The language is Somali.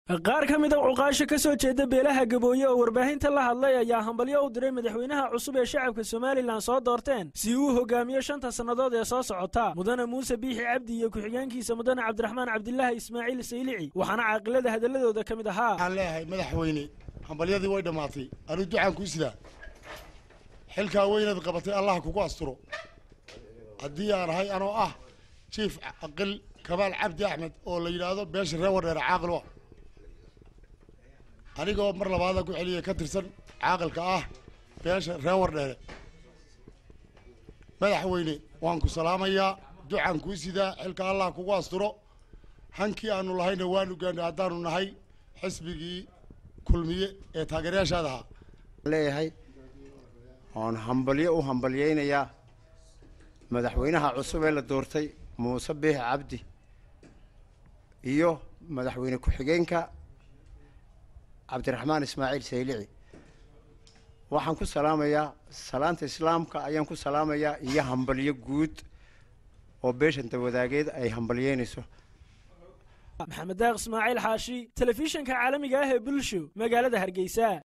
qaar ka mid a cuqaasha ka soo jeeda beelaha gabooye oo warbaahinta la hadlay ayaa hambalyo u diray madaxweynaha cusub ee shacabka somalilan soo doorteen si uu hogaamiyo shanta sannadood ee soo socota mudane muuse biixi cabdi iyo ku-xigeenkiisa mudane cabdiraxmaan cabdilaahi ismaaciil saylici waxaana caaqilada hadaladooda ka mid ahaa waxaan leeyahay madaxweyne hambalyadii way dhammaatay anuu ducaan kuu sidaa xilkaa weynaad qabatay allah kugu asturo haddii aan ahay anoo ah jiif aqil kabaal cabdi axmed oo la yidhaahdo beesha reer wadheere caaqil wa anigoo mar labaada ku celiya ka tirsan caaqilka ah beesha reer wardheere madaxweyne waan ku salaamayaa ducaan kuu sidaa xilka allah kugu asturo hankii aanu lahayna waanu gaanay haddaanu nahay xisbigii kulmiye ee taageerayaashaada ahaa leeyahay oon hambalyo u hambalyaynayaa madaxweynaha cusub ee la doortay muuse biixi cabdi iyo madaxweyne ku-xigeenka cabdiraxmaan ismaaciil saylici waxaan ku salaamayaa salaanta islaamka ayaan ku salaamayaa iyo hambalyo guud oo beeshanta wadaageed ay hambalyeynayso maxamed daaq ismaaciil xaashi telefishinka caalamiga ah ee bulsho magaalada hargeysa